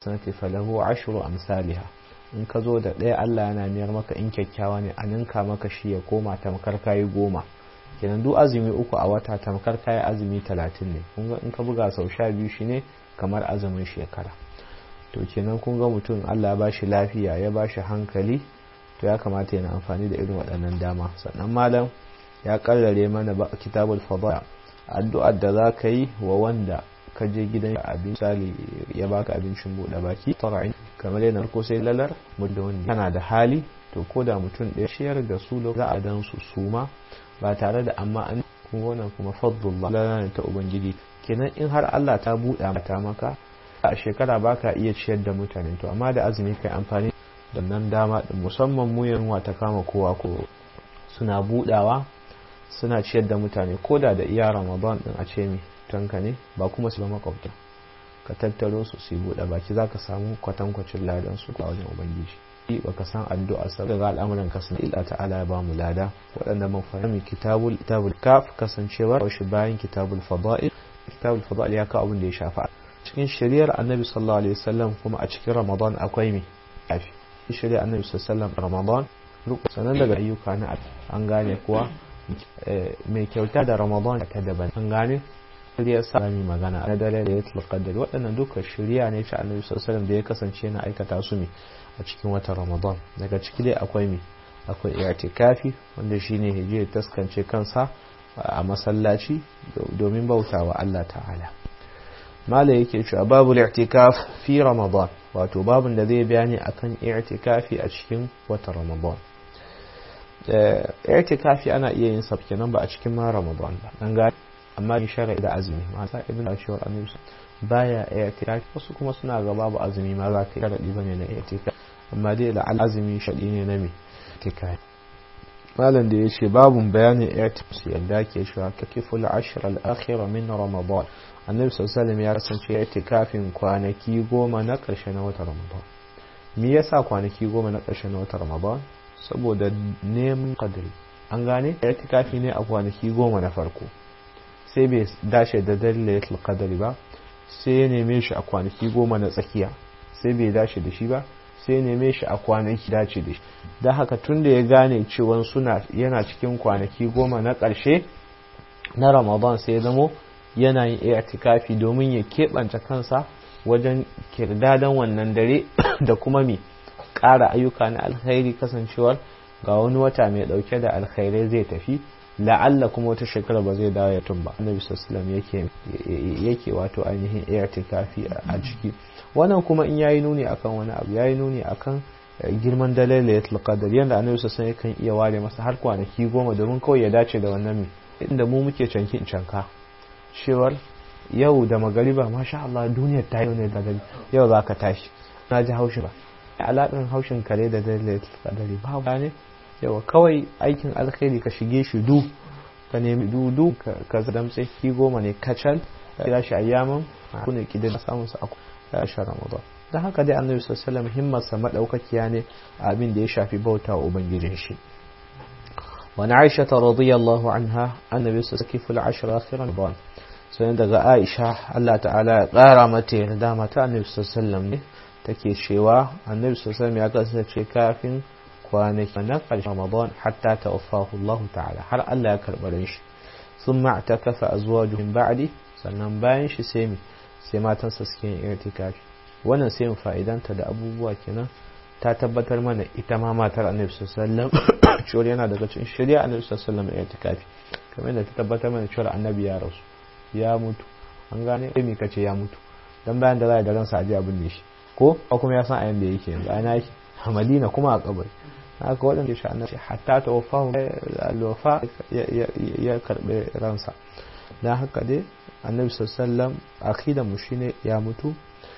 sanati falahu ashru amsalha in ka zo da ɗaya Allah yana miyar maka in kyakkyawa ne a ninka maka shi ya koma tamkar kayi goma kenan duk azumi uku a wata tamkar kayi azumi talatin ne kun in ka buga sau sha biyu shi ne kamar azumin shekara to kenan kun ga mutum Allah ya bashi lafiya ya bashi hankali to ya kamata yana amfani da irin waɗannan dama sannan malam ya karrare mana kitabul fadaya addu'ar da za ka yi wa wanda ka je gidan abin misali ya baka abincin buɗe baki tara'in kamar yana ko sai lalar muddin wani kana da hali to ko da mutum ɗaya shiyar da su za a dan su suma ba tare da amma an kuma wannan kuma fadlullah lana ta ubangiji kenan in har Allah ta buɗa mata maka a shekara baka iya ciyar da mutane to amma da azumi kai amfani da nan dama din musamman mu yanwa ta kama kowa ko suna buɗawa suna ciyar da mutane ko da da iya ramadan din a ce mi tanka ne ba kuma su ba makwabta ka tattaro su su buɗe baki za ka samu kwatankwacin ladan su a wajen ubangiji ba ka san addu'a sa daga al'amuran ka sun illa ta'ala ya ba mu lada waɗanda mun fahimi kitabul kitabul kaf kasancewar shi bayan kitabul fada'il kitabul fada'il ya kawo abin da ya shafa cikin shari'ar annabi sallallahu alaihi wasallam kuma a cikin ramadan akwai me kafi shari'ar annabi sallallahu alaihi wasallam ramadan sanan daga ayyuka na an gane kuwa mai kyauta da ramadan ta daban an gane ya sa rami magana na dare da ya tulqadar waɗannan duka shirya ne ta annabi sallallahu da ya kasance na aikata su ne a cikin watan ramadan daga ciki dai akwai mi akwai i'tikafi wanda shine hije taskance kansa a masallaci domin bautawa Allah ta'ala mala yake cewa babu i'tikaf fi ramadan wato babun da zai bayani akan i'tikafi a cikin watan ramadan i'tikafi ana iya yin sa kenan ba a cikin ma ramadan ba dan ga amma in shara da azumi mata ibn ashwar annabi baya i'tikafi wasu kuma suna ga babu azumi ma za ka sharadi bane na i'tikafi amma dai da azumi shadi ne na me i'tikafi malam da yace babun bayanin i'tikafi yadda ke cewa kakiful ashr al-akhir min ramadan annabi sallallahu alaihi ya kasance i'tikafin kwanaki goma na ƙarshe na watan ramadan me yasa kwanaki goma na ƙarshe na watan ramadan saboda neman kadari an gane i'tikafi ne a kwanaki goma na farko sai bai dace da dalilatul qadari ba sai ya neme shi a kwanaki goma na tsakiya sai bai dace da shi ba sai ya neme shi a kwanaki dace da shi don haka tun da ya gane cewa suna yana cikin kwanaki goma na ƙarshe na ramadan sai ya zamo yana yin i'tikafi domin ya keɓance kansa wajen kirdadan wannan dare da kuma mi ƙara ayyuka na alkhairi kasancewar ga wani wata mai ɗauke da alkhairai zai tafi la'alla kuma wata shekara ba zai dawo ya tumba annabi sallallahu yake yake wato ainihin i'tikafi a ciki wannan kuma in yayi nuni akan wani abu yayi nuni akan girman dalailatul qadar yanda annabi sallallahu yakan iya ware masa har kwanaki goma domin kawai ya dace da wannan mi inda mu muke cankin canka cewar yau da magariba masha Allah duniyar ta yau ne da gari yau za ka tashi na ji haushin ba alaƙin haushin kare da dalilin kadari ba ne yawa kawai aikin alkhairi ka shige shi du ka nemi dudu ka damtse ki goma ne kacal kira shi ayyaman kuna kidin samun sa a shi ramadan don haka dai annabi sallallahu alaihi himmarsa madaukakiya ne abin da ya shafi bauta wa ubangijin shi وعن عائشة رضي الله عنها النبي صلى الله عليه وسلم في العشر آخر رمضان sai daga Aisha Allah ta'ala ya ƙara mata yarda mata Annabi sallallahu ne take cewa Annabi sallallahu ya kasance kafin kwanaki na ƙarshen Ramadan hatta tawaffahu Allah ta'ala har Allah ya karɓar shi sun ma'takafa azwaju min ba'di sannan bayan shi sai mi sai matansa suke yin irtikafi wannan sai mu fa'idanta da abubuwa kenan ta tabbatar mana ita ma matar Annabi sallallahu cewa yana daga cikin shari'a Annabi sallallahu alaihi irtikafi kamar da ta tabbatar mana cewa Annabi ya rasu ya mutu an gane sai me kace ya mutu dan bayan da za a da ransa aje abin ne shi ko kuma ya san a yanda yake yanzu ana yake a Madina kuma a kabari haka waɗanda shi annabi hatta ta wafa alwafa ya karɓi ransa dan haka dai annabi sallallahu akida mu shine ya mutu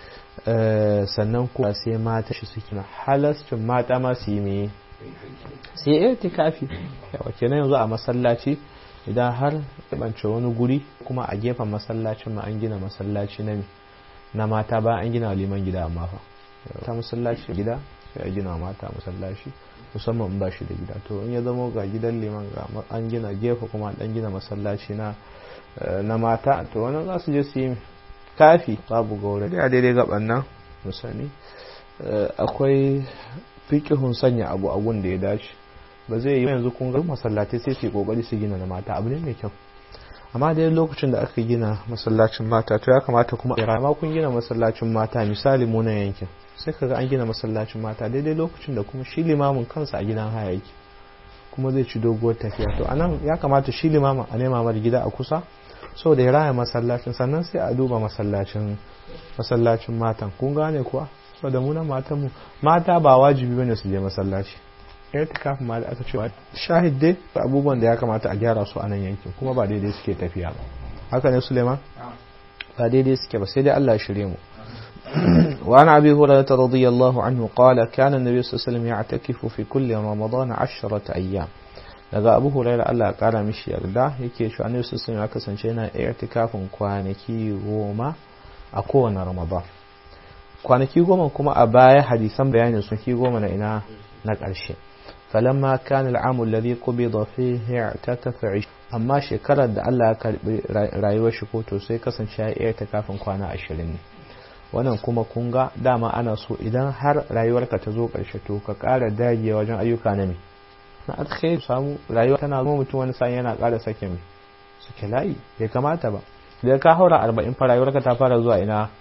sannan kuma sai mata shi suke na halascin mata ma su yi me sai irtikafi yawa kenan yanzu a masallaci idan har bance wani guri kuma a gefen masallacin ma an gina masallaci na na mata ba an gina liman gida amma fa ta masallaci gida sai a gina mata masallaci musamman ba shi da gida to in ya zama ga gidan liman ga an gina gefe kuma an gina masallaci na na mata to wannan za su je su yi kafi babu gaure da daidai gaban nan musani akwai fikihun sanya abu abun da ya dace ba zai yi yanzu kun ga masallatai sai su kokari su gina na mata abu ne mai kyau amma dai lokacin da aka gina masallacin mata to ya kamata kuma a ma kun gina masallacin mata misali mu na yankin sai kaga an gina masallacin mata daidai lokacin da kuma shi limamin kansa a gidan haya yake kuma zai ci doguwar tafiya to anan ya kamata shi limamin a nema mar gida a kusa so da ya raya masallacin sannan sai a duba masallacin masallacin matan kun gane kuwa so da munan matan mu mata ba wajibi bane su je masallaci kafin ma da aka ce shahid dai abubuwan da ya kamata a gyara su a nan yankin kuma ba daidai suke tafiya ba haka ne suleiman ba daidai suke ba sai dai Allah ya shirye mu وعن أبي هريرة رضي الله عنه قال كان النبي صلى الله عليه وسلم يعتكف في كل رمضان عشرة أيام daga abu huraira Allah ya kara mishi yarda yake shi annabi sallallahu alaihi ya kasance yana i'tikafin kwanaki goma a kowane ramadan kwanaki goma kuma a baya hadisan bayanin sun ki goma na ina na ƙarshe falamma kana al'amu alladhi qubida fihi i'takafa amma shekarar da Allah ya karbi rayuwar shi ko to sai kasance ya i'tikafin kwana 20 ne wannan kuma kun ga dama ana so idan har rayuwarka ta zo ƙarshe to ka ƙara dagewa wajen ayyuka na me na alkhairi samu rayuwa tana zama mutum wani sa'in yana ƙara sake mai suke layi bai kamata ba da ka haura arba'in fa rayuwarka ta fara zuwa ina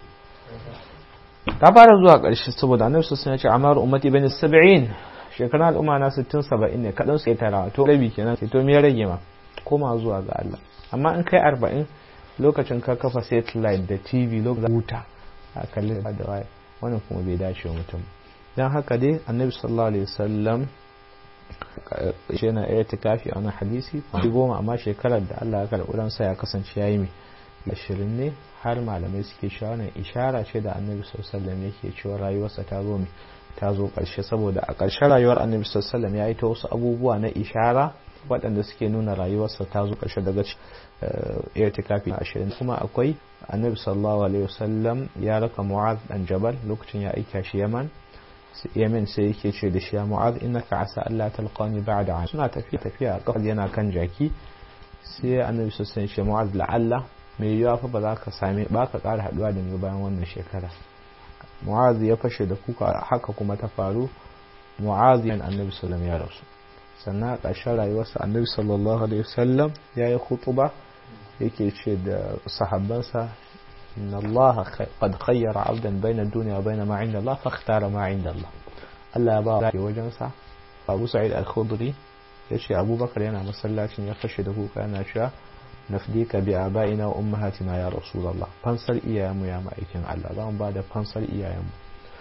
ta fara zuwa ƙarshe saboda annabi sun ce amar ummati bani sab'in shekaran al'umma na 60 70 ne kadan sai tarawa to rabi kenan sai to me ya rage ma koma zuwa ga Allah amma in kai 40 lokacin ka kafa satellite da TV lokacin huta a kalli da waye wannan kuma bai dace wa mutum dan haka dai annabi sallallahu alaihi wasallam shi yana iya tikafi a wani hadisi goma amma shekarar da Allah ya karɓi ransa ya kasance ya yi mai ashirin ne har malamai suke cewa wannan ishara ce da annabi sallallahu yake cewa rayuwarsa ta zo ta zo ƙarshe saboda a ƙarshen rayuwar annabi sallallahu ya yi ta wasu abubuwa na ishara waɗanda suke nuna rayuwarsa ta zo ƙarshe daga iya tikafi ashirin kuma akwai annabi sallallahu alaihi wasallam ya raka mu'az dan jabal lokacin ya aika shi yaman yamin sai yake ce da shi ya mu'az innaka asa Allah talqani ba'da suna tafiya tafiya a kafar yana kan jaki sai annabi sallallahu alaihi wasallam mu'az la'alla mai yiwa fa ba za ka same ba ka ƙara haɗuwa da ni bayan wannan shekara mu'az ya fashe da kuka haka kuma ta faru mu'az yan annabi sallallahu ya rasu sannan a ƙarshen rayuwarsa annabi sallallahu alaihi wasallam ya yi khutuba yake ce da sahabbansa إن الله قد خير عبدا بين الدنيا وبين ما عند الله فاختار ما عند الله Allah ba ya wajensa Abu Sa'id al-Khudri yace Abu Bakar yana masallacin ya fashe da kuka yana cewa nafdika bi abaina wa ummahatina ya Rasulullah fansar iyayenmu ya ma'aikin Allah zamu ba da fansar iyayenmu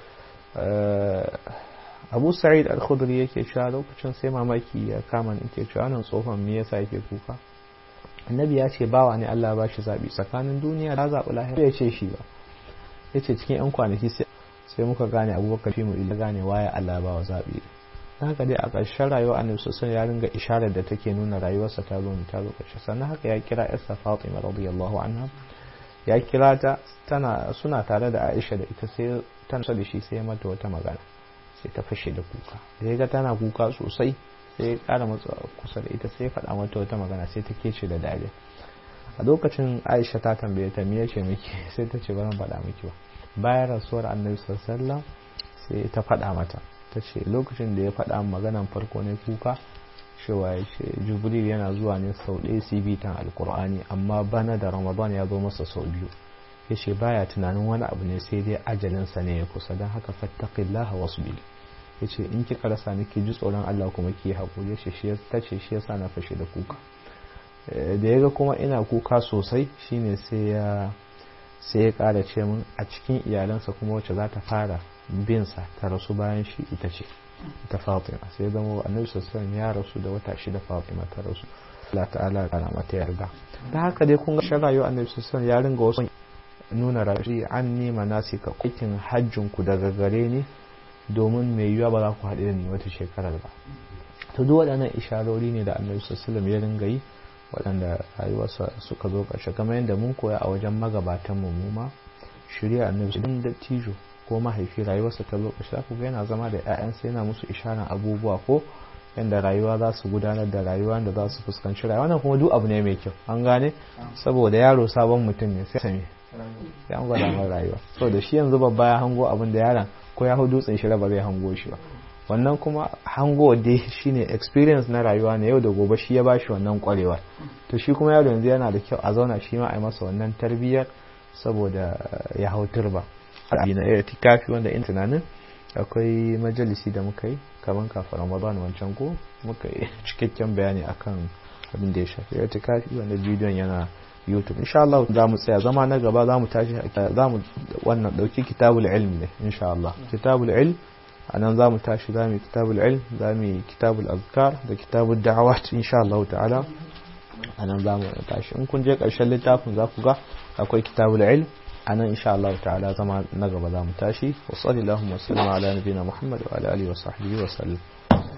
Abu Sa'id al-Khudri yake cewa lokacin sai mamaki ya kama ni yake cewa nan tsohon me yasa yake kuka annabi ya ce bawa ne Allah ba shi zaɓi tsakanin duniya da zaɓi lahira ya ce shi ba ya ce cikin 'yan kwanaki sai muka gane abubakar fi mu ila gane waye Allah ba wa zaɓi haka dai a ƙarshen rayuwa annabi sosai ya ringa isharar da take nuna rayuwarsa ta zo ta zo ƙarshe sannan haka ya kira yarsa Fatima radiyallahu anha ya kira ta tana suna tare da Aisha da ita sai tana da shi sai mata wata magana sai ta fashe da kuka da ya ga tana kuka sosai sai ya kara matsa kusa da ita sai ya faɗa mata wata magana sai ta kece da dariya a lokacin aisha ta tambaye ta miye ce miki sai ta ce bari faɗa miki ba bayan rasuwar annabi sallallahu sai ta faɗa mata ta ce lokacin da ya faɗa maganan farko ne kuka cewa ya ce jibril yana zuwa ne sau ɗaya su bitan alkur'ani amma bana da ramadan ya zo masa sau biyu ya ce baya tunanin wani abu ne sai dai ajalinsa ne ya kusa don haka fattaqillaha wasbili ya ce in kika rasa ni ki ji tsoron Allah kuma ki haƙuri shi shi ta ce shi yasa na fashe da kuka da ya ga kuma ina kuka sosai shine sai ya sai ya ƙara ce min a cikin iyalansa kuma wacce za ta fara bin sa ta rasu bayan shi ita ce ita Fatima sai ya zama annabi sallallahu ya rasu da wata shida Fatima ta rasu Allah ta'ala ya kana mata yarda da haka dai kun ga shan rayuwar annabi sallallahu ya ringa wasu nuna rashi an nima nasika kukin hajjin ku daga gare ni domin mai yiwuwa ba za ku haɗu da ni wata shekarar ba to duk waɗannan isharori ne da annabi sallallahu ya ringa yi waɗanda rayuwarsa suka zo ƙarshe kamar yadda mun koya a wajen magabatan mu ma shirya annabi sun da tijo ko mahaifi rayuwarsa ta zo ƙarshe ku ga yana zama da ƴaƴansa yana musu isharar abubuwa ko yadda rayuwa za su gudanar da rayuwa da za su fuskanci rayuwa wannan kuma duk abu ne mai kyau an gane saboda yaro sabon mutum ne sai ya gwada mai rayuwa so da shi yanzu babba ya hango abin da yaron ko ya hau dutsen shi ba zai hango shi ba wannan kuma hango dai shine experience na rayuwa ne yau da gobe shi ya bashi wannan kwarewar to shi kuma yaro yanzu yana da kyau a zauna shi ma a yi masa wannan tarbiyyar saboda ya hau turba na itikafi wanda in tunanin akwai majalisi da muka yi kaman kafin ramadan wancan ko muka yi cikakken bayani akan abin da ya shafi itikafi wanda bidiyon yana youtube insha Allah za mu tsaya zama na gaba za mu tashi za mu wannan dauki kitabul ilm ne insha Allah kitabul ilm anan za mu tashi za mu yi kitabul ilm za mu yi kitabul azkar da kitabul da'awat insha Allah ta'ala anan za mu tashi in kun je karshen littafin za ku ga akwai kitabul ilm anan insha Allah ta'ala zama na gaba za mu tashi wa sallallahu wa sallama ala nabiyina Muhammad wa ala alihi wa sahbihi wa sallam